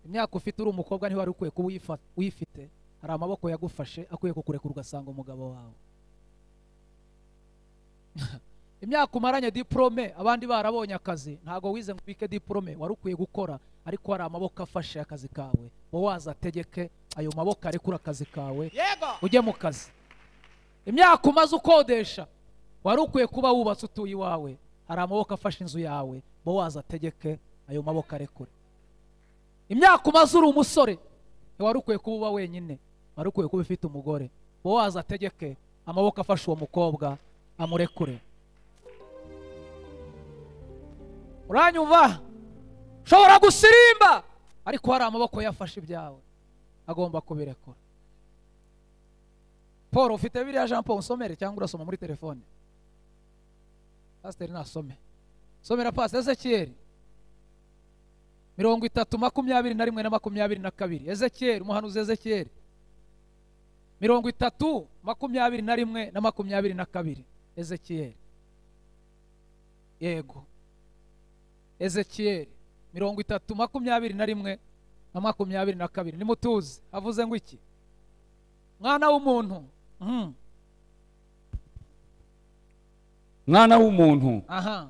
imyaka ufite uri umukobwa niho wari ukwiye kuba uyifa- uyifite hari amaboko yagufashe akwiye kukurekura ugasanga umugabo wawe imyaka umaranye diporome abandi barabonye akazi ntabwo wize ngo ubike diporome wari ukwiye gukora ariko hari amaboko afashe akazi kawe wowe wazategeke ayo maboko arekura akazi kawe yego ujye mu kazi imyaka umaze ukodesha wari ukwiye kuba wubatse utuye iwawe hari amaboko afashe inzu yawe bo waza ategeke ayo maboko arekure imyaka umaze uri umusore wari ukwiye kuba uba wenyine wari ukwiye kuba ufite umugore bo waza ategeke amaboko afashe uwo mukobwa amurekure uranyumva ushobora gusirimba ariko hari amaboko yafashe ibyawe agomba kubirekura paul ufite biriya jean paul nsomere cyangwa urasoma muri telefone pasiteri nasome somera pasiteri ezekiyeri mirongo itatu makumyabiri na rimwe na makumyabiri na kabiri ezekiyeri umuhanuzi ezekiyeri mirongo itatu makumyabiri na rimwe na makumyabiri na kabiri ezekiyeri yego ezekiyeri mirongo itatu makumyabiri na rimwe na makumyabiri na kabiri nimutuze avuze ngo iki mwana w'umuntu mhm, mwana w'umuntu aha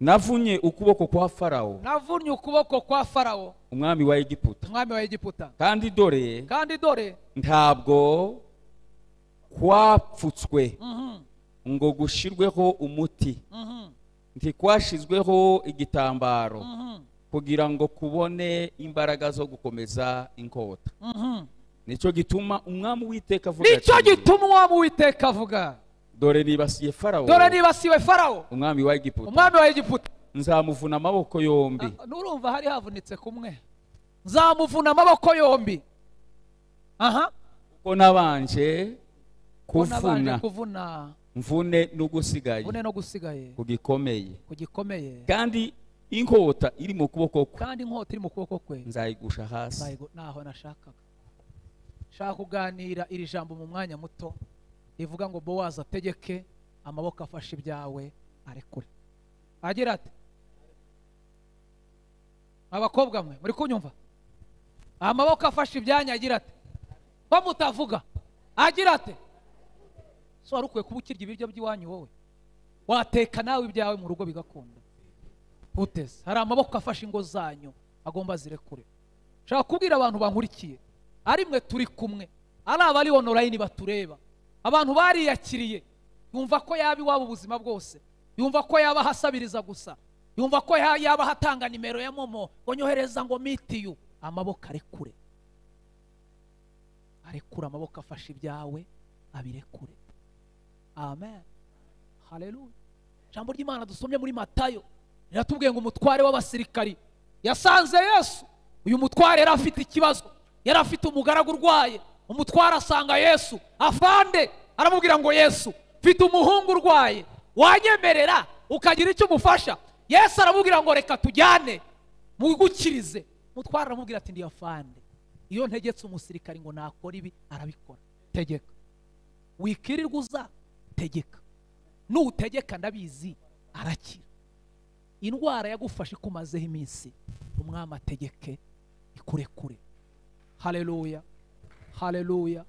navunye ukuboko kwa farawo navunnye ukuboko kwa farawo umwami wa egiputa umwami wa egiputa kandi dore kandi dore ntabwo kwapfutswe mhm, ngo gushirweho umuti mhm, ntikwashizweho igitambaro mhm, kugira ngo kubone imbaraga zo gukomeza inkota mhm. nicyo gituma umwami witeka avuga nicyo ati, gituma umwami uwiteka avuga dore nibasiye farawo dore nibasiwe farawo umwami wa egiputa umwami wa egiputa nzamuvuna amaboko yombi Ah, nurumva hari havunitse kumwe nzamuvuna amaboko yombi aha ko nabanje ko nabanje kuvuna kuvuna mvune n'ugusigaye vune no gusigaye ku gikomeye ku gikomeye kandi inkota iri mu kuboko kwe kandi inkota iri mu kuboko kwe nzayigusha hasi Bible naho nashakaga shaka kuganira iri jambo mu mwanya muto rivuga ngo bowazi ategeke amaboko afashe ibyawe arekure agira ati abakobwa mwe muri kunyumva amaboko afashe ibyanyu agira ati ko mutavuga agira ati so wari ukwiye kuba ukirya ibiryo by'iwanyu wowe wateka nawe ibyawe mu rugo bigakunda uteze hari amaboko afashe ingo zanyu agomba zirekure nshaka kubwira abantu bankurikiye ari mwe turi kumwe ari abari onorayini batureba abantu bariyakiriye yumva ko yaba iwabo ubuzima bwose yumva ko yaba ahasabiriza gusa yumva ko ya- yaba ahatanga nimero ya momo ngo nyohereza ngo mitiyu amaboko arekure arekure amaboko afashe ibyawe abirekure amen haleluya ijambo ry'imana dusomye muri matayo riratubwiye ngo umutware w'abasirikari yasanze yesu uyu mutware yari afite ikibazo yari afite umugaragu urwaye umutware asanga yesu afande aramubwira ngo yesu mfite umuhungu urwaye wanyemerera ukagira icyo umufasha yesu aramubwira ngo reka tujyane mugukirize umutware aramubwira ati ndiya fande iyo ntegetse umusirikari ngo nakora ibi arabikora tegeka wikirirwa uza tegeka nutegeka ndabizi arakira indwara yagufashe ikumazeho iminsi umwami ategeke ikurekure hareruya hareruya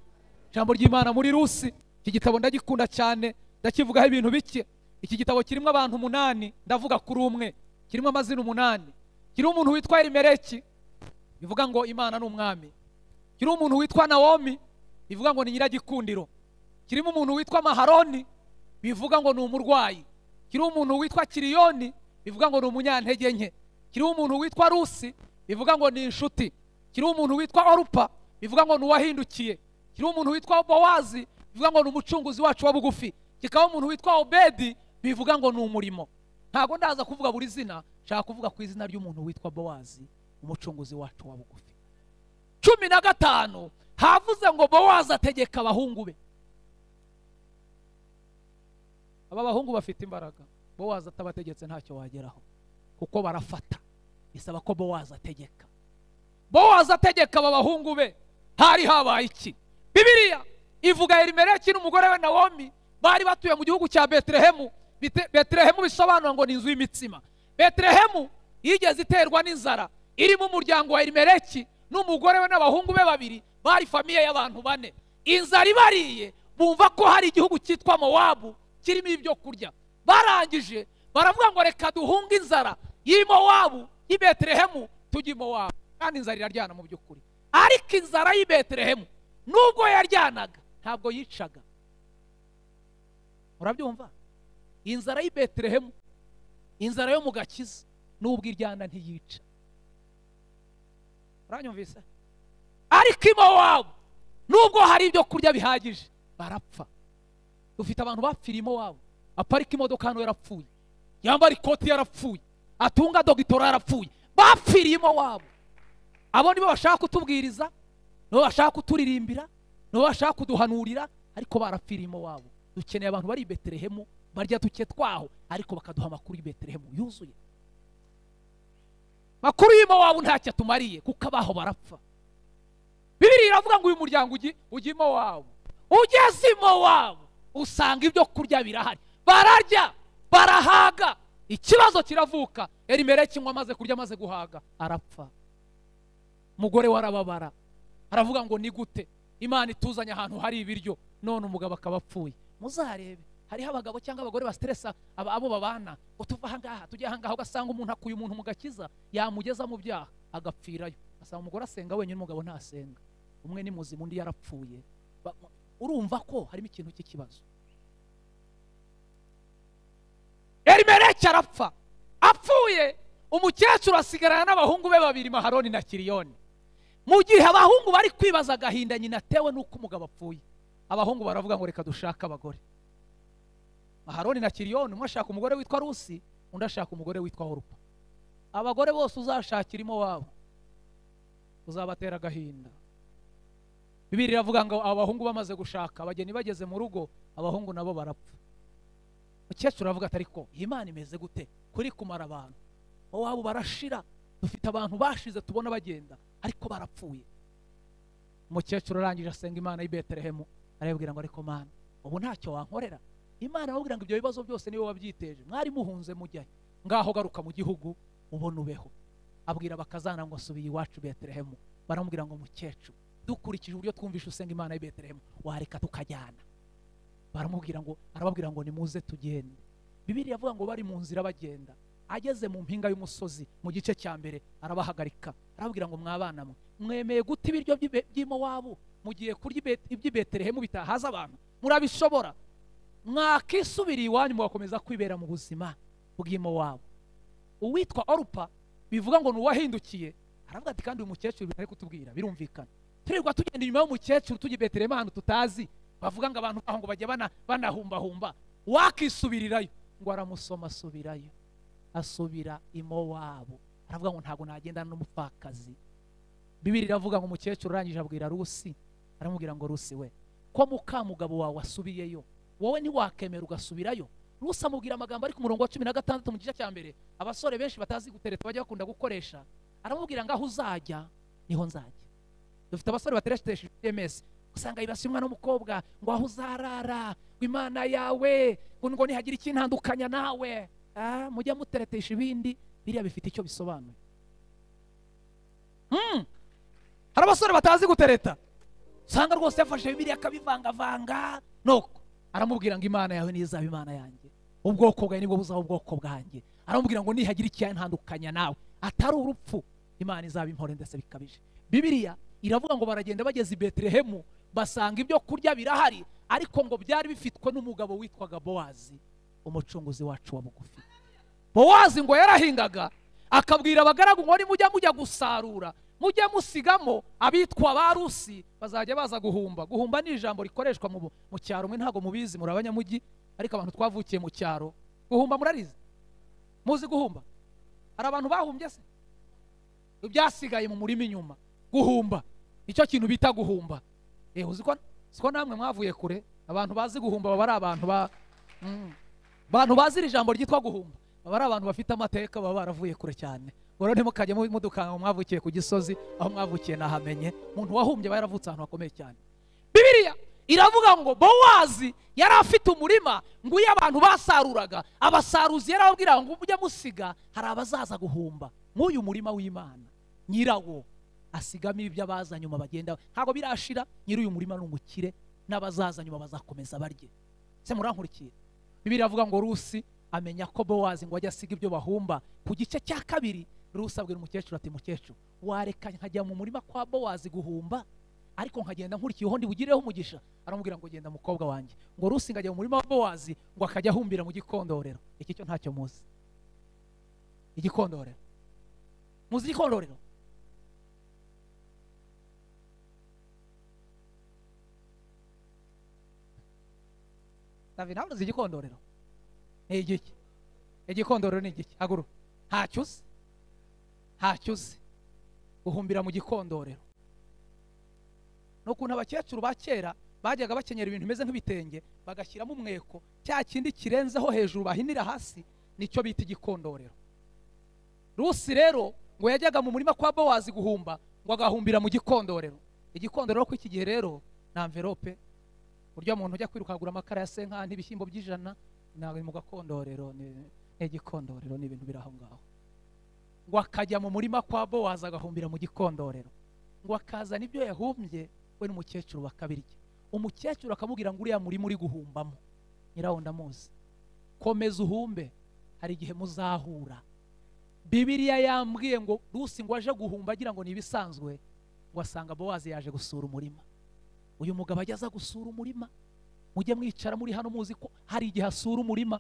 ijambo ry'imana muri rusi iki gitabo ndagikunda cyane ndakivugaho ibintu bike iki gitabo kirimo abantu umunani ndavuga kuri umwe kirimo amazina umunani kirimo umuntu witwa erimereki bivuga ngo imana ni umwami kirimo umuntu witwa nawomi bivuga ngo ni nyiragikundiro kirimo umuntu witwa maharoni bivuga ngo ni umurwayi kirimo umuntu witwa kiriyoni bivuga ngo ni umunyantege nke kirimo umuntu witwa rusi bivuga ngo ni inshuti kirimo umuntu witwa orupa bivuga ngo ni uwahindukiye kirimo umuntu witwa bowazi bivuga ngo ni umucunguzi wacu wa bugufi kikaba umuntu witwa obedi bivuga ngo ni umurimo ntabwo ndaza kuvuga buri zina nshaka kuvuga ku izina ry'umuntu witwa bowazi umucunguzi wacu wa bugufi cumi na gatanu havuze ngo bowazi ategeka abahungu be aba bahungu bafite imbaraga bowazi atabategetse ntacyo wageraho kuko barafata bisaba ko bowazi ategeka bowazi ategeka aba bahungu be hari habaye iki bibiliya ivuga erimereki n'umugore we nawomi bari batuye mu gihugu cya betelehemu Bite- betelehemu bisobanura ngo ni inzu y'imitsima betelehemu yigeze iterwa n'inzara irimo umuryango wa elimeleki n'umugore we n'abahungu be babiri bari famiye y'abantu bane inzara ibariye bumva ko hari igihugu cyitwa mowabu kirimo ibyo kurya barangije baravuga ngo reka duhunge inzara y'i mowabu y'i betelehemu tujye i mowabu kandi inzara iraryana mu by'ukuri ariko inzara y'i betelehemu nubwo yaryanaga ntabwo yicaga murabyumva inzara y'i betelehemu inzara yo mu gakiza nubwo iryana ntiyica uranyumvise ariko iwabo nubwo hari ibyo kurya bihagije barapfa dufite abantu bapfiriye iwabo aparika imodoka hano yarapfuye yambara ikoti yarapfuye atunga dogitora yarapfuye bapfiriye iwabo abo nibo bashaka kutubwiriza nibo bashaka kuturirimbira nibo bashaka kuduhanurira ariko barapfiriye iwabo dukeneye abantu bari i betelehemu barya duke twaho ariko bakaduha amakuru y'i betelehemu yuzuye makuru y'imowabu ntacyo atumariye kuko abaho barapfa bibiri iravuga ngo uyu muryango ugi- ujya imowabu ugeze imowabu usanga ibyo kurya birahari bararya barahaga ikibazo kiravuka erimereki ngo amaze kurya amaze guhaga arapfa umugore we arababara aravuga ngo ni gute imana ituzanye ahantu hari ibiryo none umugabo akaba apfuye muzarebe hariho abagabo cyangwa abagore basteresa aba- abo babana ngo tuve ahangaha tujye ahangaha ugasanga umuntu akuye umuntu mu gakiza yamugeza mu byaha agapfirayo asanga umugore asenga wenyine umugabo ntasenga umwe ni muzima undi yarapfuye Ba- urumva ko harimo ikintu cy'ikibazo erimereki arapfa apfuye umukecuru asigarana n'abahungu be babiri maharoni na kiriyoni mu gihe abahungu bari kwibaza agahinda nyina atewe n'uko umugabo apfuye abahungu baravuga ngo reka dushake abagore maharoni na kiriyoni umwe ashaka umugore witwa rusi undi ashaka umugore witwa horupa abagore bose uzashakira wabo uzabatera agahinda bibiri iravuga ngo abahungu bamaze gushaka abageni bageze mu rugo abahungu nabo barapfa umukecuru aravuga ati ariko iyi Imana imeze gute kuri kumara abantu wabo barashira dufite abantu bashize tubona bagenda ariko barapfuye umukecuru arangije asenga imana y'i betelehemu arayibwira ngo ariko mana ubu ntacyo wankorera imana aramubwira ngo ibyo bibazo byose niwe wabyiteje mwari muhunze mujyayo ngaho garuka mu gihugu ubona ubeho abwira bakazana ngo asubiye iwacu betelehemu baramubwira ngo mukecuru dukurikije uburyo twumvishe usenga imana y'i betelehemu wareka tukajyana baramubwira ngo arababwira ngo nimuze tugende bibiri yavuga ngo bari mu nzira bagenda ageze mu mpinga y'umusozi mu gice cya mbere arabahagarika arababwira ngo mwabana mwe mwemeye guta ibiryo by'i- by'imowabu mugiye kurya ibe- iby'i betelehemu bitahaza abantu murabishobora mwakisubiriye iwanyu mugakomeza kwibera mu buzima bw'imowabu uwitwa orupa bivuga ngo ni uwahindukiye aravuga ati kandi uyu mukecuru bitari kutubwira birumvikana turirirwa tugenda inyuma y'umukecuru tujya i betelehemu ahantu tutazi bavuga ngo abantu baho ngo bajya bana- banahumbahumba wakisubirirayo ngo aramusoma asubirayo asubira imowabu aravuga ngo ntabwo nagendana n'umupfakazi bibiri iravuga ngo umukecuru urangije abwira rusi aramubwira ngo rusi we ko mukamugabo wawe wasubiyeyo wowe ntiwakemera ugasubirayo rusi amubwira amagambo ari ku murongo wa cumi na gatandatu mu gice cya mbere abasore benshi batazi gutereta bajya bakunda gukoresha aramubwira ngo aho uzajya niho nzajya dufite abasore batereshetesheje emesi usanga yibasiye umwana w'umukobwa ngo aho uzarara ngo imana yawe ngo ngo nihagira ikintandukanya nawe Ah, mujya muteretesha ibindi biriya bifite icyo bisobanuye Hmm. hari abasore batazi gutereta usanga rwose yafashe bibiliya akabivangavanga nuko aramubwira ngo imana yawe niyo izaba imana yanjye ubwoko bwawe nibwo buzaba ubwoko bwanjye aramubwira ngo nihagira icyantandukanya nawe atari urupfu imana izaba impore ndetse bikabije bibiliya iravuga ngo baragenda bageze i betelehemu basanga ibyo kurya birahari ariko ngo byari bifitwe n'umugabo witwaga bowazi umucunguzi wacu wa bugufi bowazi ngo yarahingaga akabwira abagaragu ngo nimujya mujya gusarura mujye musigamo abitwa ba rusi bazajya baza guhumba guhumba ni ijambo rikoreshwa mu, mu cyaro mwe ntabwo mubizi muri abanyamujyi ariko abantu twavukiye mu cyaro guhumba murarizi muzi guhumba hari abantu bahumbye se ibyasigaye mu murima inyuma guhumba nicyo kintu bita guhumba eh uzi ko siko namwe mwavuye kure abantu bazi guhumba baba ari abantu ba Mm. abantu bazi iri jambo ryitwa guhumba baba ari abantu bafite amateka baba baravuye kure cyane ngo rero ntimukajye mu- mudukanga ngo mwavukiye ku gisozi aho mwavukiye nahamenye umuntu wahumbye aba yaravutse ahantu hakomeye cyane bibiliya iravuga ngo bowazi yari afite umurima ngo iyo abantu basaruraga abasaruzi yarababwiraga ngo mujye musiga hari abazaza guhumba nk'uyu murima w'imana nyirawo asigamo ibyo abaza nyuma bagenda ntabwo birashira nyiri uyu murima ni umukire n'abazaza nyuma bazakomeza barye se murankurikiye bibiri avuga ngo rusi amenya ko bowazi ngo ajye asiga ibyo bahumba ku gice cya kabiri rusi abwira umukecuru ati mukecuru wareka nkajya mu murima kwa bowazi guhumba ariko nkagenda nkurikiyeho undi bugireho umugisha aramubwira ngo genda mukobwa wanjye ngo rusi ngajya mu murima wa bowazi ngo akajya ahumbira mu gikondorero iki cyo ntacyo muzi igikondorero muzi igikondorero David ntabwo uzi igikondorero ni igiki igikondorero ni igiki haguru ntacyo uzi ntacyo uzi guhumbira mu gikondorero ni ukuntu abakecuru ba kera bajyaga bakenyera ibintu bimeze nk'ibitenge bagashyiramo umweko cya kindi kirenzeho hejuru bahinira hasi nicyo bita igikondorero rusi rero ngo yajyaga mu murima kwa bowazi guhumba ngo agahumbira mu gikondorero igikondorero kuri iki gihe rero ni amverope burya muntu ujya kwirukagura amakara ya senka n'ibishyimbo by'ijana ntabwo mu gakondorero ni ni igikondorero ni ibintu biri aho ngaho ngo akajya mu murima kwa bowazi agahumbira mu gikondorero ngo akazana ibyo yahumbye we n'umukecuru bakabirya umukecuru akamubwira ngo uriya murima uri guhumbamo nyirawo ndamuzi komeza uhumbe hari igihe muzahura bibiriya yambwiye ngo rusi ngo aje guhumba agira ngo ni ibisanzwe ngo asanga bowazi yaje gusura umurima uyu mugabo ajya aza gusura umurima mujye mwicara muri hano muzi ko hari igihe asura umurima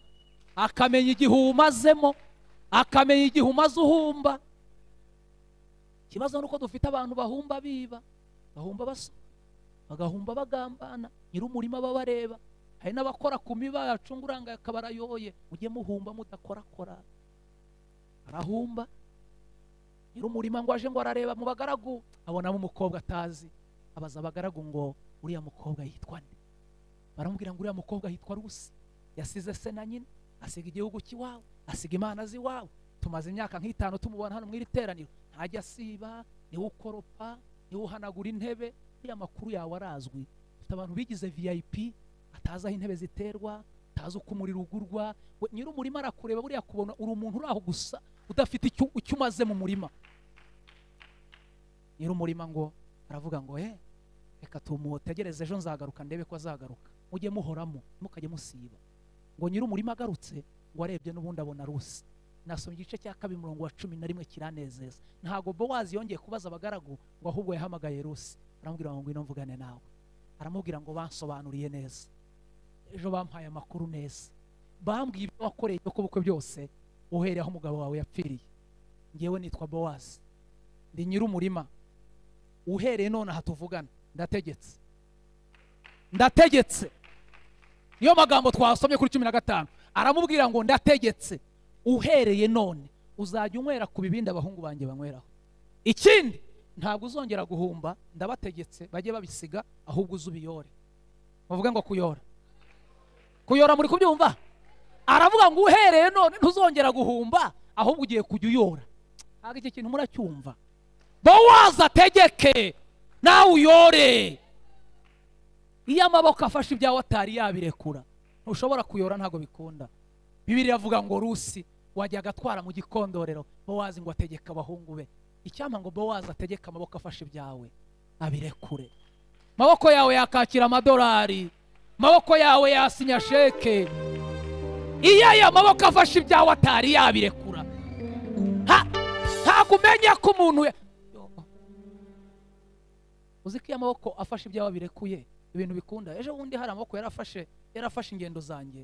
akamenya igihe uwumazemo akamenya igihe umaze uhumba ikibazo ni uko dufite abantu bahumba biba bahumba basoma bagahumba bagambana nyir'umurima baba bareba hari n'abakora ku miba yacunguranga akaba arayoye mujye muhumba mudakorakora arahumba nyir'umurima ngo aje ngo arareba mu bagaragu abonamo umukobwa atazi abaza abagaragu ngo uriya mukobwa yitwa nde baramubwira ngo uriya mukobwa yitwa rusi yasize se na nyina asiga igihugu cy'iwawe asiga imana z'iwawe tumaze imyaka nk'itanu tumubona hano mu iri teraniro ntajya asiba niwe ukoropa niwe uhanagura intebe uriya makuru yawe arazwi dufite abantu bigize vip atazi aho intebe ziterwa atazi uko umuriro ugurwa we- nyir'umurima arakureba buriya kubona uri umuntu uri aho gusa udafite icyo icyo umaze mu murima nyir'umurima ngo aravuga ngo eh reka tumutegereze ejo nzagaruka ndebe ko azagaruka mujye muhoramo mukajye musiba ngo nyir'umurima agarutse ngo arebye n'ubundi abona rusi nasomye igice cya kabiri umurongo wa cumi na rimwe kiranezeza ntabwo bowazi yongeye kubaza abagaragu ngo ahubwo yahamagaye rusi aramubwira ngo ngwino mvugane nawe aramubwira ngo bansobanuriye neza ejo bampaye amakuru neza bambwiye ibyo wakoreye ibyo kubukwe byose uhereye aho umugabo wawe yapfiriye ngewe nitwa bowazi ndi nyir'umurima uhereye none aha tuvugana ndategetse ndategetse niyo magambo twasomye kuri cumi na gatanu aramubwira ngo ndategetse uhereye none uzajya unywera ku bibindi abahungu banjye banyweraho ikindi ntabwo uzongera guhumba ndabategetse bajye babisiga ahubwo uze ubiyore bavuga ngo kuyora kuyora muri kubyumva aravuga ngo uhereye none ntuzongera guhumba ahubwo ugiye kujya uyora ntabwo iki kintu muracyumva bowazi ategeke nawe uyore iyo amaboko afashe ibyawe atari yabirekura ntushobora kuyora ntabwo bikunda bibiri avuga ngo rusi wajyaga atwara mu gikondorero bowazi ngo ategeka abahungu be icyampa ngo bowazi ategeka amaboko afashe ibyawe abirekure amaboko yawe yakakira amadolari amaboko yawe yasinya sheke iyo aya maboko afashe ibyawe atari yabirekura Ha- ntabwo umenya ko umuntu ya- uzi ko iyo amaboko afashe ibyawe birekuye ibintu bikunda ejo bundi hari amaboko yarafashe yarafashe ingendo zanjye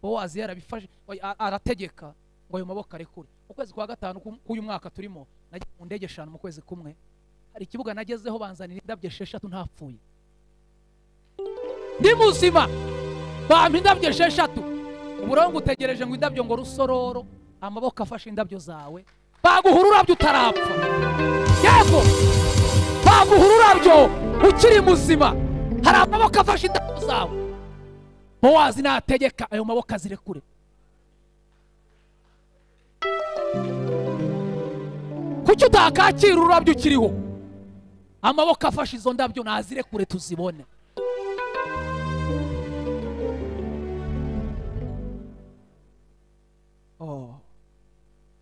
bowazi yarabifashe oya, a- arategeka ngo ayo maboko arekure mu kwezi kwa gatanu k'u- k'uyu mwaka turimo nagiye mu ndege eshanu mu kwezi kumwe hari ikibuga nagezeho banzanira indabyo esheshatu ntapfuye ndi muzima bampa indabyo esheshatu uburongo utegereje ngo indabyo ngo rusororo amaboko afashe indabyo zawe baguha ururabyo utarapfa yego baguha ururabyo ukiri muzima hari amaboko afashe indabyo zawe bowazi nategeka ayo maboko azirekure kuki utakakira ururabyo ukiriho amaboko afashe izo ndabyo nazirekure tuzibone Oh.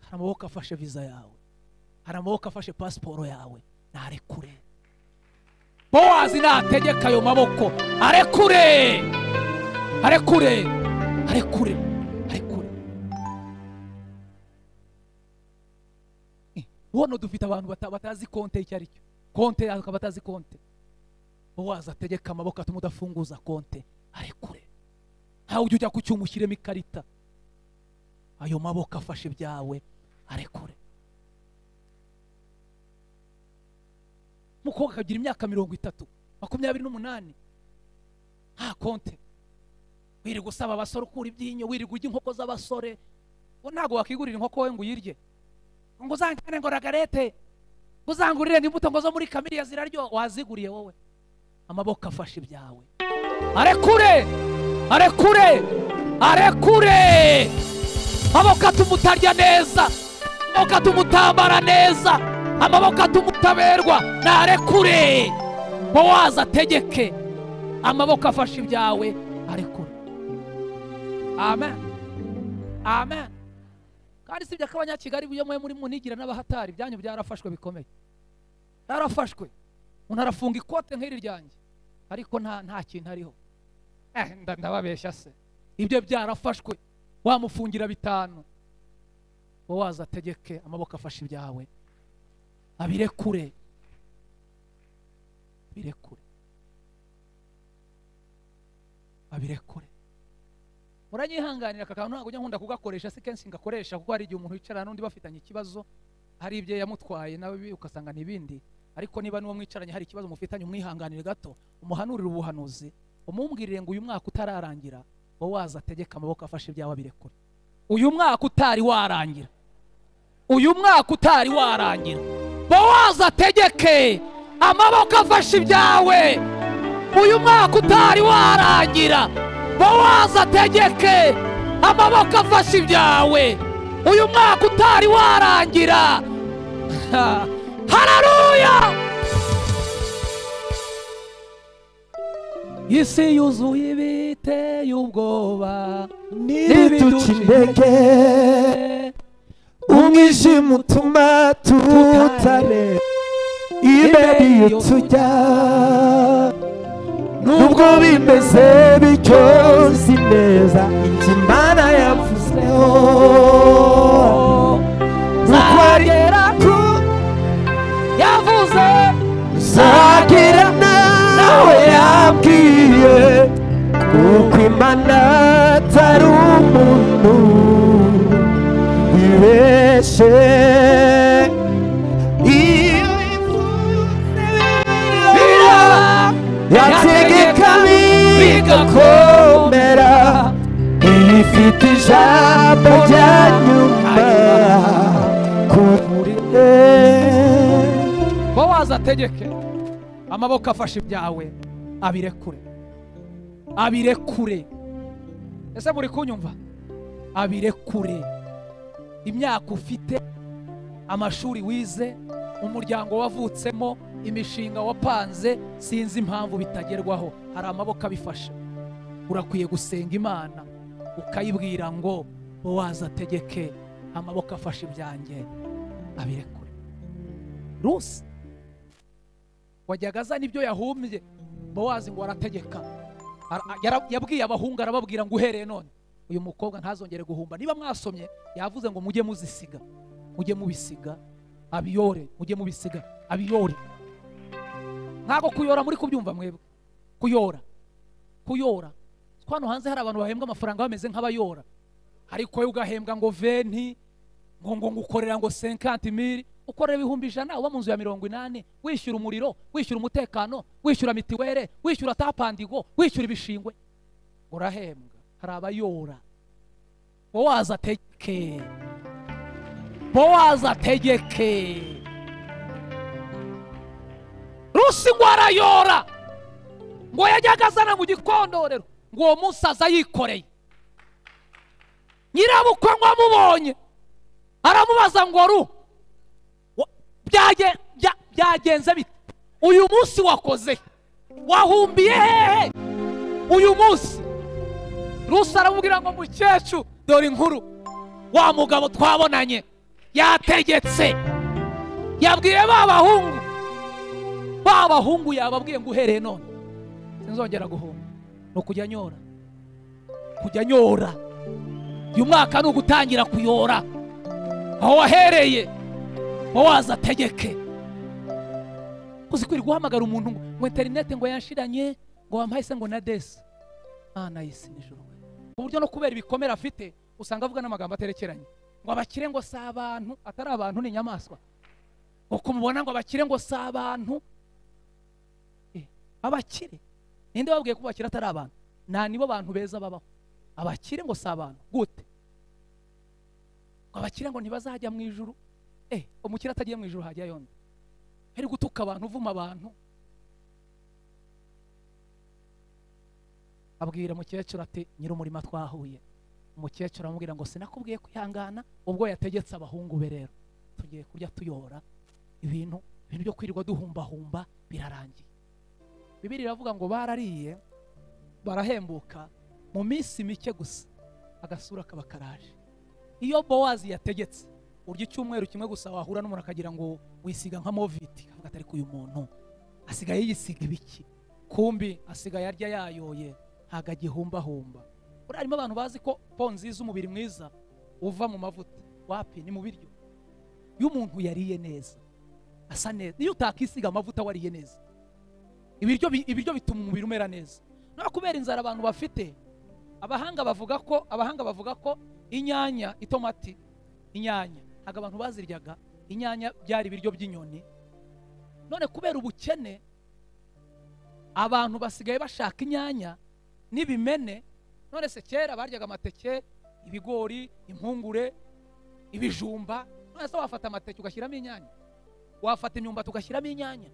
hari amaboko afashe viza yawe hari amaboko afashe pasiporo yawe narekure bowazi nategeka ayo maboko arekure arekure arekure arekure wono dufite abantu bata- batazi konte icyo ari cyo konte akaba batazi konte bowazi ategeka amaboko atuma udafunguza konte arekure ntawe ujya ujya ku cyuma ushyiremo ikarita ayo maboko afashe ibyawe arekure umukobwa akagira imyaka mirongo itatu makumyabiri n'umunani nta konte wirirwa usaba abasore ukura ibyinyo wirirwa urya inkoko z'abasore we ntabwo wakigurira inkoko we ngo uyirye ngo uzangane ngo ragarete ngo uzangurire imbuto ngo zo muri kamiriya ziraryoha waziguriye wowe amaboko afashe ibyawe arekure arekure arekure amaboko atuma utarya neza amaboko atuma utambara neza amaboko atuma utaberwa narekure bowazi ategeke amaboko afashe ibyawe arekure amen amen kandi sibyo ko abanyakigali biyomoye muri munigira n'abahatari ibyanyu byarafashwe bikomeye byarafashwe umuntu arafunga ikote nk'iri ryanjye ariko nta nta kintu ariho Eh, nda- ndababeshya se ibyo byarafashwe wamufungira bitanu wowaza ategeke amaboko afashe ibyawe abirekure abirekure abirekure muranyihanganira aka kantu ntabwo njya nkunda kugakoresha si kenshi ngakoresha kuko hari igihe umuntu yicarana n'undi bafitanye ikibazo hari ibyo yamutwaye nawe bi- ugasanga ni ibindi ariko niba n'uwo mwicaranye hari ikibazo mufitanye umwihanganire gato umuhanurire ubuhanuzi umumbwirire ngo uyu mwaka utararangira wowe waza ategeka amaboko afashe ibyawe abirekure uyu mwaka utari warangira uyu mwaka utari warangira bowazi ategeke amaboko afashe ibyawe uyu mwaka utari warangira bowazi ategeke amaboko afashe ibyawe uyu mwaka utari warangira hararuya isi yuzuye ibiteye ubwoba ntibiduca intege umwijima utuma tutare imbere iyo tujya nubwo bimeze bityo si neza inzu imana yavuzeho uko ari ku yavuze zagira nawe yabwiye kuko imana atari umuntu ibeshe iyo ivuze biraba yategeka bigakomera iyo ifite ijambo rya nyuma kuburire bowazi ategeke amaboko afashe ibyawe abirekure abirekure ese muri kunyumva abirekure imyaka ufite amashuri wize umuryango wavutsemo imishinga wapanze sinzi impamvu bitagerwaho hari amaboko abifashe urakwiye gusenga imana ukayibwira ngo bowazi ategeke amaboko afashe ibyanjye abirekure rusi wajyaga azana ibyo yahumbye bowazi ngo arategeka Ara- yara- yabwiye abahungu arababwira ngo uhereye none uyu mukobwa ntazongere guhumba niba mwasomye yavuze ngo mujye muzisiga mujye mubisiga abiyore mujye mubisiga abiyore ntabwo kuyora muri kubyumva mwebwe kuyora kuyora hano hanze hari abantu bahembwa amafaranga bameze nk'abayora ariko wowe ugahembwa ngo venti ngo ngo ngukorera ngo 50 mili ukorera ibihumbi ijana uba mu nzu ya mirongo inani wishyura umuriro wishyura umutekano wishyura mitiwere wishyura tapandigo wishyura ibishingwe urahembwa hari abayora bowazi ategeke bowazi ategeke rusi ngo arayora ngo yajyaga azana mu gikondorero ngo uwo munsi aza yikoreye nyirabukwe ngo amubonye aramubaza ngo ru wa- byage- bya- byagenze bite uyu munsi wakoze he? wahumbiye hehe uyu munsi rusi aramubwira ngo mukecuru dore inkuru wa mugabo twabonanye yategetse yabwiye ba bahungu ba bahungu yababwiye ngo uhereye none sinzongera guhunga ni ukujya nyora kujya nyora uyu mwaka ni ugutangira kuyora aho wahereye ngo waza ategeke uzi kwiri guhamagara umuntu ngo ngo interineti ngo yanshiranye ngo wampaye se ngo na desi ah nayisi nijoro we ku buryo no kubera ibikomere afite usanga avuga n'amagambo aterekeranye ngo abakire ngo si abantu atari abantu ni inyamaswa ngo kumubona ngo abakire ngo si abantu Eh, abakire ninde babwiye ko abakire atari abantu nta nibo bantu beza babaho abakire ngo si abantu gute ngo abakire ngo ntibazajya mu ijuru eh umukire atagiye mu ijuru hajya yombi ari gutuka abantu uvuma abantu abwira umukecuru ati nyir'umurima twahuye umukecuru aramubwira ngo sinakubwiye kwihangana ubwo yategetse abahungu be rero tugiye kurya tuyora ibintu ibintu byo kwirirwa duhumbahumba birarangiye bibiri iravuga ngo barariye barahembuka mu minsi mike gusa agasura kaba karaje iyo bowazi yategetse urya icyumweru kimwe gusa wahura n'umuntu akagira ngo wisiga nka moviti akavuga ati ariko uyu muntu asigaye yisiga ibiki kumbi asigaye arya yayoye ntabwo agihumbahumba buriya harimo abantu bazi ko po nziza umubiri mwiza uva mu mavuta wapi ni mu biryo iyo umuntu yariye neza asa neza iyo utakisiga amavuta wariye neza ibiryo bi- ibiryo bituma umubiri umera neza no kubera inzara abantu bafite abahanga bavuga ko abahanga bavuga ko inyanya itomati inyanya ntabwo abantu baziryaga inyanya byari ibiryo by'inyoni none kubera ubukene abantu basigaye bashaka inyanya n'ibimene none se kera baryaga amateke ibigori impungure ibijumba none se wafata amateke ugashyiramo inyanya wafata imyumbati ugashyiramo inyanya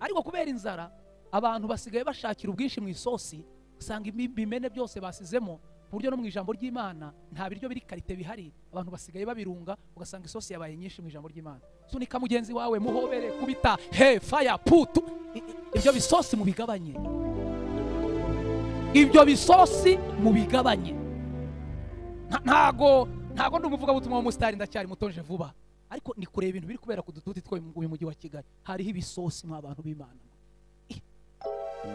ariko kubera inzara abantu basigaye bashakira ubwinshi mu isosi usanga ibi- ibimene byose basizemo ku buryo no mu ijambo ry'imana nta biryo biri karite bihari abantu basigaye babirunga ugasanga isosi yabaye nyinshi mu ijambo ry'imana sunika mugenzi wawe muhobere kubita he faya putu I- i- ibyo bisosi mubigabanye ibyo bisosi mubigabanye Nta- ntago ntago ndi umuvugabutumwa w'umusitari ndacyari mutonje vuba ariko ni kureba ibintu biri kubera ku dututi two mu uyu mujyi wa kigali hariho ibisosi mwa abantu b'imana Ih,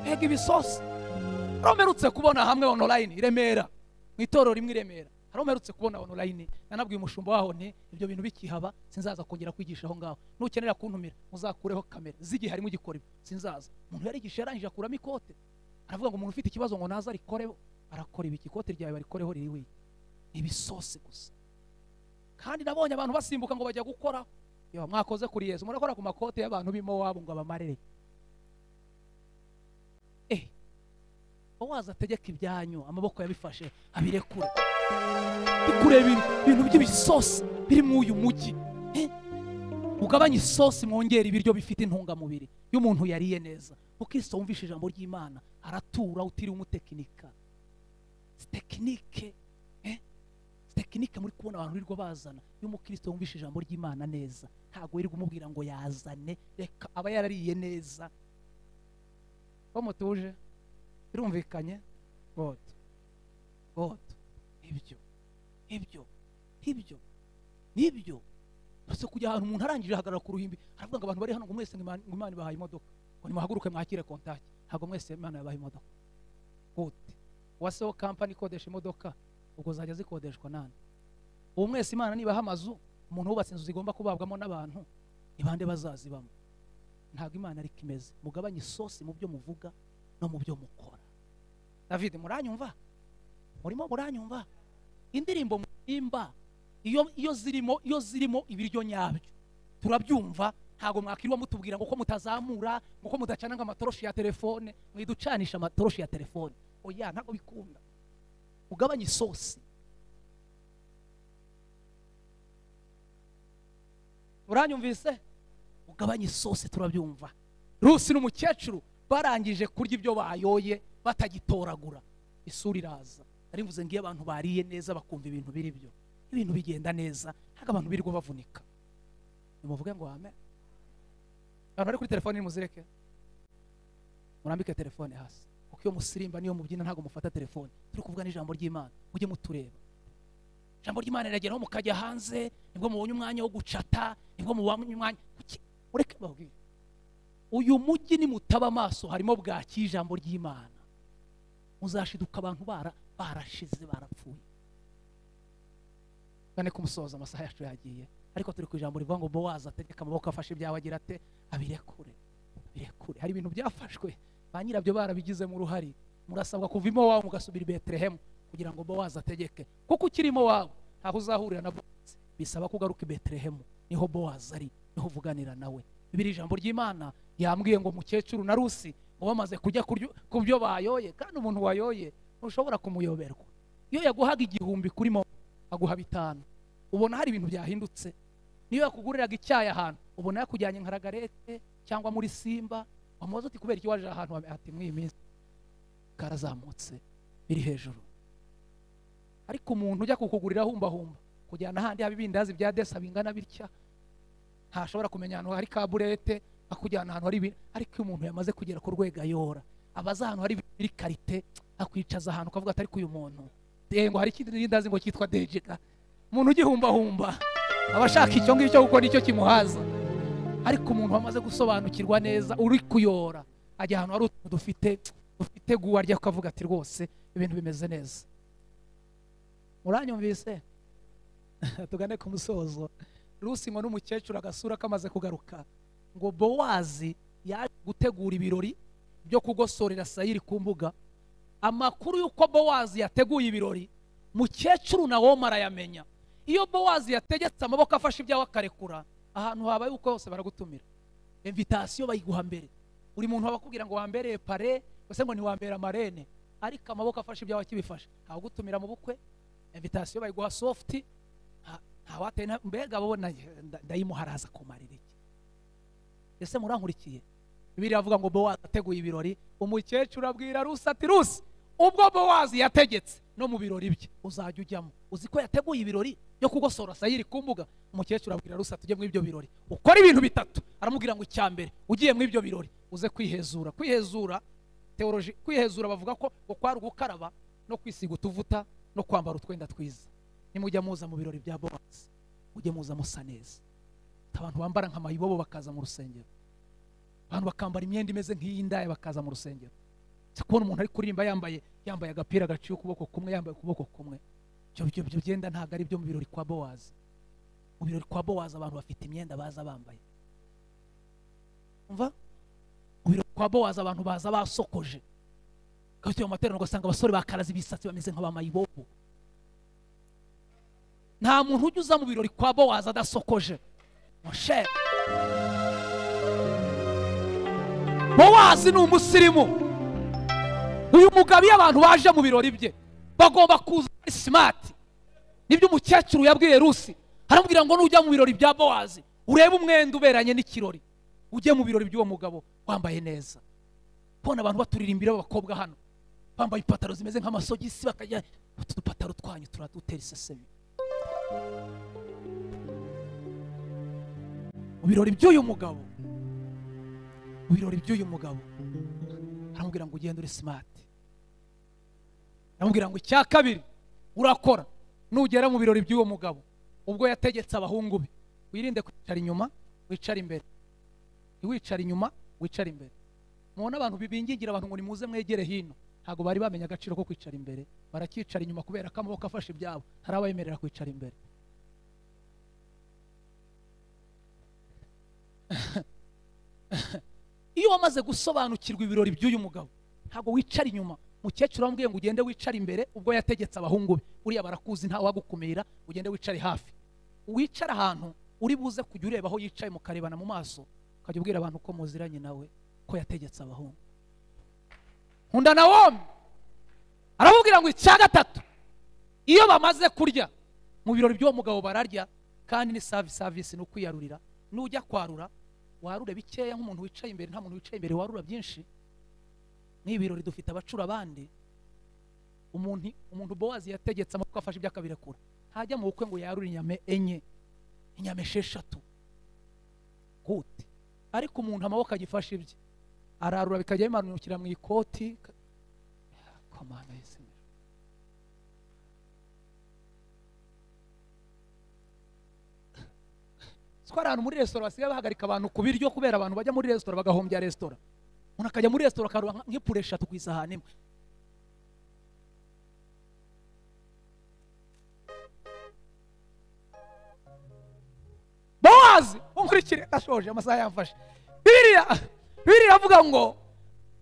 mbega ibisosi haromerutse kubona hamwe onorayini i remera mu itorero rimwe i remera haromerutse kubona onorayini nanabwiye umushumba waho nti ibyo bintu bikihaba sinzaza kongera kwigisha aho ngaho nukenera kuntumira muzakureho kamera z'igihe harimo igikora ibi sinzaza umuntu yarigisha yarangije akuramo ikote aravuga ngo umuntu ufite ikibazo ngo naze arikoreho arakora ibiki ikote ryawe barikoreho riri wiki ibisosi gusa kandi nabonye abantu basimbuka ngo bajya gukora yo mwakoze kuri yesu murakora ku makote y'abantu bimo wabo ngo abamarire eh waza ategeka ibyanyu amaboko yabifashe abirekure bikureba ibintu ibintu by'ibisosi biri muri uyu mujyi Eh? mugabanye isosi mwongera ibiryo bifite intungamubiri iyo umuntu yariye neza mukristo wumvishe ijambo ry'imana aratura utiriwe umutekinika tekinike eh? tekinike muri kubona abantu birirwa bazana iyo umukristo wumvishe ijambo ry'imana neza ntabwo wirirwa umubwira ngo yazane reka aba yarariye neza ko mutuje birumvikanye god god ibyo ibyo ibyo nibyo Ese kujya ahantu umuntu arangije ahagarara ku ruhimbi aravuga ngo abantu bari hano ngo mwese ngo Imana ngo Imana ibahaye imodoka ngo nimuhaguruke mwakire kontaki ntabwo mwese Imana yabahaye imodoka gute uwase wo kampani ikodesha imodoka ubwo zajya zikodeshwa nani ubu mwese Imana nibaha amazu umuntu wubatse inzu zigomba kubabwamo n'abantu ni bande bazazibamo ntabwo Imana ariko imeze mugabanye isosi mu byo muvuga no mu byo mukora David muranyumva murimo muranyumva indirimbo murimba iyo iyo zirimo iyo zirimo ibiryo nyabyo turabyumva ntabwo mwakirwa mutubwira ngo ko mutazamura ngo ko mudacana ngo amatoroshi ya telefone mwiducanisha amatoroshi ya telefone oya ntabwo bikunda ugabanye isosi uranyumvise ugabanye isosi turabyumva rusi n'umukecuru barangije kurya ibyo bayoye batagitoragura isura iraza nari mvuze ngo iyo abantu bariye neza bakumva ibintu biri byo ibintu bigenda neza ntabwo abantu birirwa bavunika nimuvuge ngo amen abantu bari kuri telefone nimuzireke murambike telefone hasi kuko iyo musirimba niyo mubyina ntabwo mufata telefone turi kuvuga n'ijambo ry'imana mujye mutureba ijambo ry'imana rirageraho mukajya hanze nibwo mubonye umwanya wo gucata nibwo mubonye umwanya Kuki? ureke babwire uyu mujyi nimutaba amaso harimo bwaki ijambo ry'imana muzashiduka abantu bara barashize barapfuye kane kumusoza amasaha yacu yagiye ariko turi ku ijambo rivuga ngo bowazi ategeka amaboko afashe ibyawe agira ate abirekure abirekure hari ibintu byafashwe ba nyirabyo barabigizemo uruhari murasabwa kuva i mowabu mugasubira i betelehemu kugira ngo bowazi ategeke kuko ukiri i mowabu ntaho uzahurira na bowazi bisaba ko ugaruka i betelehemu niho bowazi ari niho uvuganira nawe biri ijambo ry'imana yambwiye ngo mukecuru na rusi ngo bamaze kujya kuryo- ku byo bayoye kandi umuntu wayoye ntushobora kumuyoberwa iyo yaguhaga igihumbi kuri mowabu aguha bitanu ubona hari ibintu byahindutse niyo yakuguriraga icyayi ahantu ubona yakujyanye nka ragarete cyangwa muri simba wamubaza uti kubera iki waje aha hantu ati muri iyi minsi karazamutse biri hejuru ariko umuntu ujya kukugurira humbahumba kujyana ahandi haba ibindazi bya desa bingana bitya ntashobora kumenya ahantu hari kaburete akujyana ahantu hari ibi- ariko iyo umuntu yamaze kugera ku rwego ayora aba azi ahantu hari ibintu biri karite akwicaza ahantu ukavuga ati ariko uyu muntu eh, ngo hari ikindi rindazi ngo cyitwa dejega umuntu ugihumbahumba aba ashaka icyo ngicyo kuko nicyo kimuhaza ariko umuntu wamaze gusobanukirwa neza uri kuyora ajya ahantu hari utuntu dufite dufite guwarya ukavuga ati rwose ibintu bimeze neza muranyumvise tugane ku musozo rusi ngo n'umukecuru agasura kamaze kugaruka ngo bowazi yaje gutegura ibirori byo kugosorera sayiri ku mbuga amakuru y'uko bowazi yateguye ibirori mukecuru na woma arayamenya iyo bowazi yategetse amaboko afashe ibyawe akarekura ahantu habaye uko hose baragutumira invitasiyo bayiguha mbere buri muntu aba akubwira ngo wambereye pare ese ngo ntiwambera amarene ariko amaboko afashe ibyawe akibifashe ntawagutumira mu bukwe invitasiyo bayiguha sofuti ntawateye na- mbega abona ndayimuharaza kumarira iki ese murankurikiye bibiri avuga ngo bowazi ateguye ibirori umukecuru abwira rusi ati rusi ubwo bowazi yategetse no mu birori bye uzajya ujyamo uzi ko yateguye ibirori byo kugosora sayiri ku mbuga umukecuru abwira rusi ati ujye muri ibyo birori ukora ibintu bitatu aramubwira ngo icya mbere ugiye muri ibyo birori uze kwihezura kwihezura teoloji kwihezura bavuga ko ngo kwari ugukaraba no kwisiga utuvuta no kwambara utwenda twiza nimujya muza mu birori bya bowazi mujye muza musa neza abantu bambara nk'amayibobo bakaza mu rusengero abantu bakambara imyenda imeze nk'iy'indaya bakaza mu rusengero Uzi kubona umuntu ari kuririmba yambaye yambaye agapira gaciye ukuboko kumwe yambaye ukuboko kumwe ibyo byo byo byenda ntabwo ari byo mu birori kwa bowazi mu birori kwa bowazi abantu bafite imyenda baza bambaye umva mu birori kwa bowazi abantu baza basokoje ukajya mu materaniro ugasanga abasore bakaraze ibisatsi bameze nk'abamayibobo nta muntu ujya uza mu birori kwa bowazi adasokoje mushere bowazi ni umusirimu uyu mugabo iyo abantu baje mu birori bye bagomba kuza ari simati nibyo umukecuru yabwiye rusi aramubwira ngo nujya mu birori bya bowazi urebe umwenda uberanye n'ikirori ujye mu birori by'uwo mugabo wambaye neza kubona abantu baturirimbira b'abakobwa hano bambaye ipataro zimeze nk'amasogisi bakajya utu dupataro twanyu turadutera isesemi mu birori by'uyu mugabo mu birori by'uyu mugabo aramubwira ngo ugende uri simati aramubwira ngo icya kabiri urakora nugera mu birori by'uwo mugabo ubwo yategetse abahungu be wirinde kwicara inyuma wicare imbere ntiwicare inyuma wicare imbere mubona abantu bibingingira abantu ngo nimuze mwegere hino ntabwo bari bamenya agaciro ko kwicara imbere barakicara inyuma kubera ko amaboko afashe ibyabo hari abayemerera kwicara imbere iyo wamaze gusobanukirwa ibirori by'uyu mugabo ntabwo wicara inyuma mukecuru wambwiye ngo ugende wicare imbere ubwo yategetse abahungu be uriya barakuzi nta wagukumira ugende wicare hafi wicara ahantu uri buze kujya ureba aho yicaye mukarebana mu maso ukajya ubwira abantu ko muziranye nawe ko yategetse abahungu nkunda na wombi aramubwira ngo icya gatatu iyo bamaze kurya mu birori by'uwo mugabo bararya kandi ni savi savisi ni ukwiyarurira nujya kwarura warure bikeya nk'umuntu wicaye imbere nta muntu wicaye imbere warura byinshi nk'ibi birori dufite abacura abandi umuntu umuntu bowazi yategetse amaboko afashe ibyo akabirekura ntajya mu bukwe ngo yarure inyama enye inyama esheshatu gute ariko umuntu amaboko agifashe ibye ararura bikajya bimanukira mu ikoti ka- Komana y'isi. ko hari ahantu muri resitora basigaye bahagarika abantu ku biryo kubera abantu bajya muri resitora bagahombya resitora umuntu akajya muri resitora akaronka nk'ipure eshatu ku isahani imwe bowazi unkurikire ashoje amasaha yamfashe biriya biriya iravuga ngo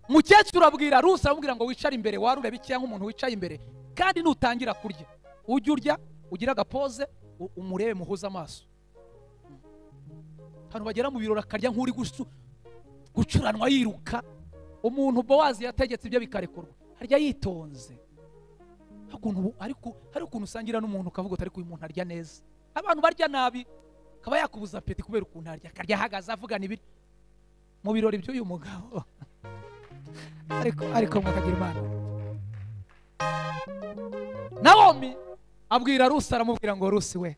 mukecuru abwira rusi aramubwira ngo wicare imbere wari ureba icyaha nk'umuntu wicaye imbere kandi nutangira kurya ujye urya ugire agapoze u- umurebe muhuze amaso ahantu bagera mu birori akarya nk'uri gusu- gucuranwa yiruka umuntu bowazi yategetse ibyo bikarekurwa harya yitonze Hari ukuntu ubu- ariko hari ukuntu usangira n'umuntu ukavuga utari uyu muntu arya neza abantu barya nabi akaba yakubuza apeti kubera ukuntu arya akarya ahagaze avugana ibiryo mu birori by'uyu mugabo ariko ariko mwakagira imana nawomi abwira rusi aramubwira ngo rusi we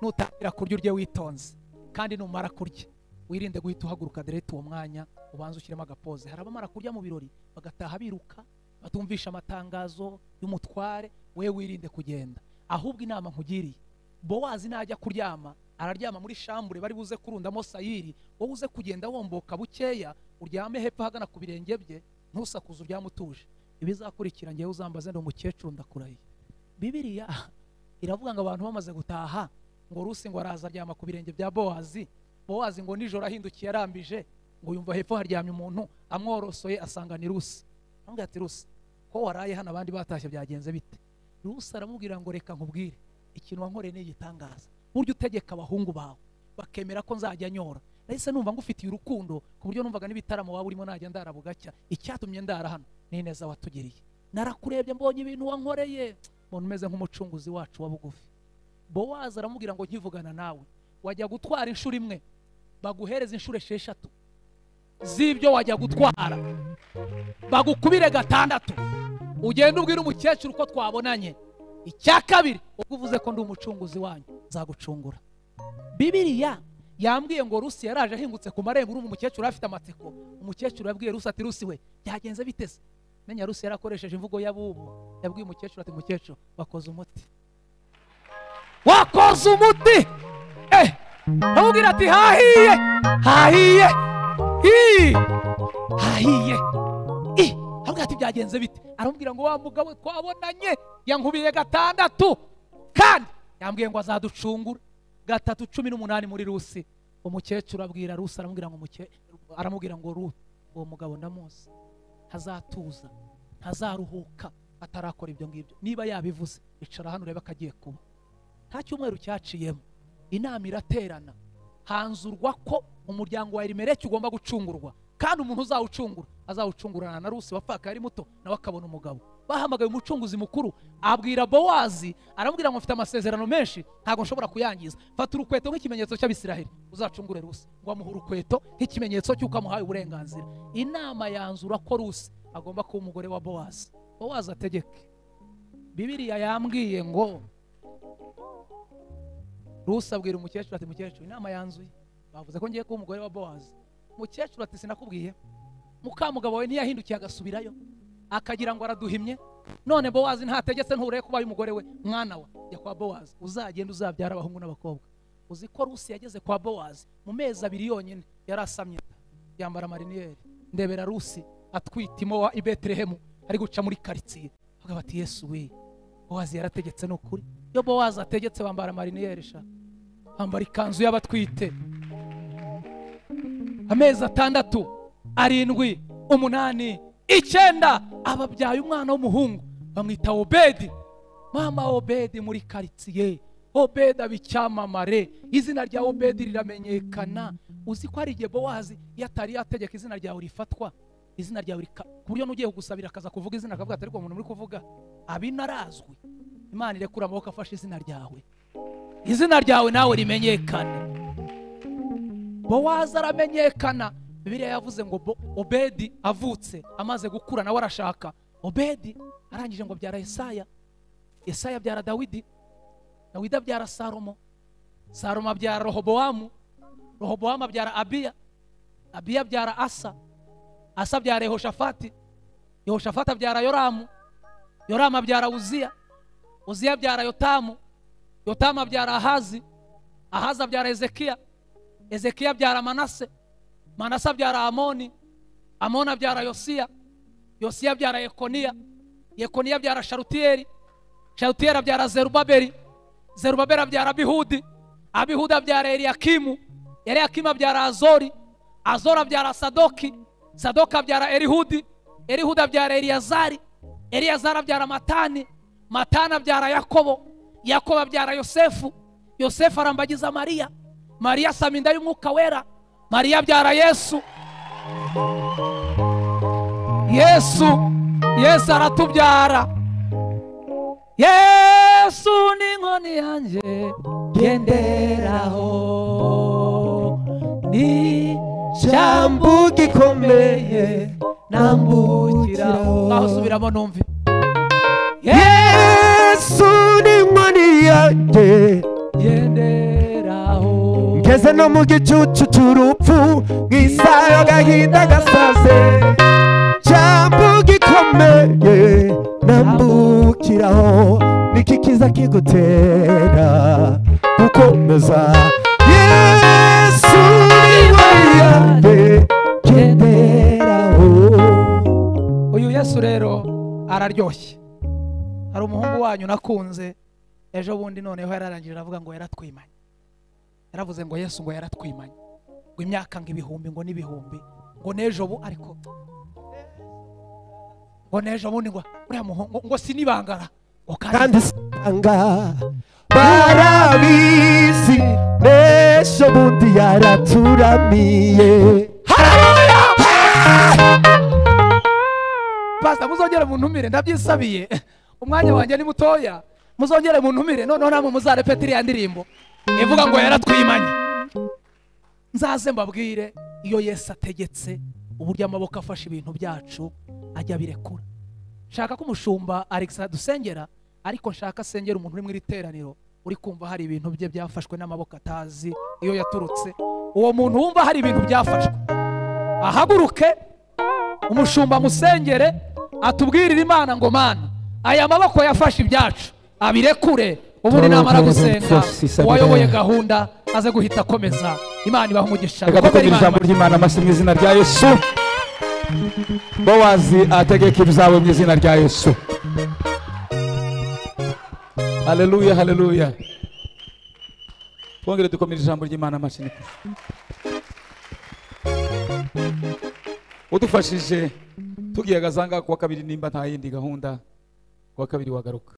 nutangira kurya urye witonze kandi numara kurya wirinde guhita uhaguruka derete uwo mwanya ubanze ushyiremo agapoze hari abamara kurya mu birori bagataha biruka batumvisha amatangazo y'umutware we wirinde kugenda ahubwo inama nkugiriye bowazi najya kuryama araryama muri shambure bari buze kurundamo sayiri wowe uze kugenda womboka bukeya uryame hepfo ahagana ku birenge bye ntusakuze uryame utuje ibizakurikira ngewe uzambaze ndi umukecuru ndakurahiye bibiriya iravuga ngo abantu bamaze gutaha ngo rusi ngo araza aryama ku birenge bya bowazi bowazi ngo nijoro ahindukiye arambije ngo yumva hepfo haryamye umuntu amworosoye asanga ni rusi aramubwira ati rusi ko waraye hano abandi batashye byagenze bite rusi aramubwira ngo reka nkubwire ikintu wankoreye ni igitangaza burya utegeka abahungu bawe bakemera ko nzajya nyora nahise numva ngufitiye urukundo ku buryo numvaga n'ibitaramo waba urimo najya ndara bugacya icyatumye ndara hano ni ineza watugiriye narakurebye mbonye ibintu wankoreye umuntu umeze nk'umucunguzi wacu wa bugufi bowazi aramubwira ngo nkivugana nawe wajya gutwara inshuro imwe baguhereza inshuro esheshatu z'ibyo wajya gutwara bagukubire gatandatu ugende ubwire umukecuru ko twabonanye icya kabiri ubwo uvuze ko ndi umucunguzi wanyu nzagucungura bibiriya yambwiye ngo rusi yaraje ahingutse ku marembo urumva umukecuru yari afite amatsiko umukecuru yabwiye rusi ati rusi we byagenze biteze menya rusi yarakoresheje imvugo y'abubu yabwiye umukecuru ati mukecuru bakoze umuti wakoze umuti eh amubwira ati hahiye hahiye hi hahiye i aramubwira ati byagenze bite aramubwira ngo wa mugabo twabonanye yankubiye gatandatu kandi yambwiye ngo azaducungura gatatu cumi n'umunani muri rusi umukecuru abwira rusi aramubwira ngo muke aramubwira ngo ruti uwo mugabo ndamuzi ntazatuza ntazaruhuka atarakora ibyo ngibyo niba yabivuze icara hano urebe akagiye kuba nta cyumweru cyaciyemo inama iraterana hanzurwa ko umuryango wa erimereki ugomba gucungurwa kandi umuntu uzawucungura azawucungurana na rusi wapfaka yari muto nawe akabona umugabo bahamagaye umucunguzi mukuru abwira bowazi aramubwira ngo mfite amasezerano menshi ntabwo nshobora kuyangiza fata urukweto nk'ikimenyetso cy'abisiraheli uzacungure rusi ngo amuhe urukweto nk'ikimenyetso cy'uko amuhaye uburenganzira inama yanzura ko rusi agomba kuba umugore wa bowazi bowazi ategeke bibiriya yambwiye ngo rusi abwira umukecuru ati mukecuru inama yanzuye bavuze ko ngiye kuba umugore wa bowazi umukecuru ati sinakubwiye mukamugabo wawe ntiyahindukiye agasubirayo akagira ngo araduhimye none bowazi ntategetse ntureye kuba umugore we mwana wa jya kwa bowazi uzagenda uzabyara abahungu n'abakobwa uzi ko rusi yageze kwa bowazi mu mezi abiri yonyine yarasamye yambara amariniyeri ndebera rusi atwite imowa i betelehemu ari guca muri karitsiye bagaba ati yesu we bowazi yarategetse ni ukuri iyo bowazi ategetse bambara amariniyeri sha bambara ikanzu y'abatwite amezi atandatu arindwi umunani icyenda ababyaye umwana w'umuhungu bamwita obedi mama obedi muri karitsiye obedi aba icyamamare izina rya obedi riramenyekana uzi ko hari igihe bowazi iyo atari yategeka izina ryawe rifatwa izina ryawe rika ku buryo n'ugiye kugusabira akaza kuvuga izina akavuga ati ariko uwo muntu muri kuvuga abinarazwi imana irekura amaboko afashe izina ryawe izina ryawe nawe rimenyekane bowazi aramenyekana bibiliya yavuze ngo Bo- obedi avutse amaze gukura nawe arashaka obedi arangije ngo abyara yesaya yesaya abyara dawidi dawidi abyara salomo salomo abyara rohobowamu rohobowamu abyara abiya abiya abyara asa asa abyara yehoshafati yehoshafati abyara yoramu yoramu abyara uziya uziya abyara yotamu yotamu abyara ahazi ahazi abyara hezekiya ezekiya abyara manase manase abyara amoni amoni abyara yosiya yosiya abyara yekoniya yekoniya abyara sharutiyeri sharutiyeri abyara zerubabeli zerubabeli abyara abihudi abihudi abyara eliyakimu eliyakimu abyara azori azori abyara sadoki sadoki abyara erihudi erihudi abyara eliyazari eliyazari abyara matani matani abyara yakobo yakobo abyara yosefu yosefu arambagiza mariya mariya asama inda y'umwuka wera mariya abyara yesu yesu yesu aratubyara yesu ni inkoni yanjye ngenderaho ni jambu Jambo gikomeye nambukiraho nambukiraho ngaho subiramo numve yesu ni inkoni yanjye ngenderaho ngeze no mu gicucu cy'urupfu nk'isayo gahinda gasaze jambo gikomeye nambukiraho niki kiza kigutera gukomeza yesu ni inkoni yanjye ngenderaho uyu yesu rero araryoshye hari umuhungu wanyu nakunze ejo bundi noneho yararangije aravuga ngo yaratwimanye yaravuze ngo yesu ngo yaratwimanye ngo imyaka ngo ibihumbi ngo n'ibihumbi ngo n'ejo bu ariko ngo n'ejo bundi ngo uriya muhungu ngo sinibangara ngo kandi kandi usanga barabizi n'ejo bundi yaraturamiye hararuya basa muzongere muntumire ndabyisabiye umwanya wanjye ni mutoya muzongere muntumire noneho namwe muzarepeta iriya ndirimbo ivuga ngo yaratwimanye nzaze mbabwire iyo yesu ategetse uburyo amaboko afashe ibintu byacu ajya abirekura nshaka ko umushumba alexa dusengera ariko nshaka asengera umuntu uri mu iri teraniro uri kumva hari ibintu bye byafashwe n'amaboko atazi iyo yaturutse uwo muntu wumva hari ibintu byafashwe ahaguruke umushumba musengere atubwirire imana ngo mana aya maboko yafashe ibyacu abirekure ubundi namara gusenga uwayoboye gahunda aze guhita akomeza imana ibaha umugisha reka dukugira ijambo ry'imana amashyi mu izina rya yesu bowazi ategeka ibyawe mu izina rya yesu haleluya haleluya twongere dukomere ijambo ry'imana amashini udufashije tugiye agazanga kuwa kabiri nimba nta yindi gahunda kuwa kabiri wagaruka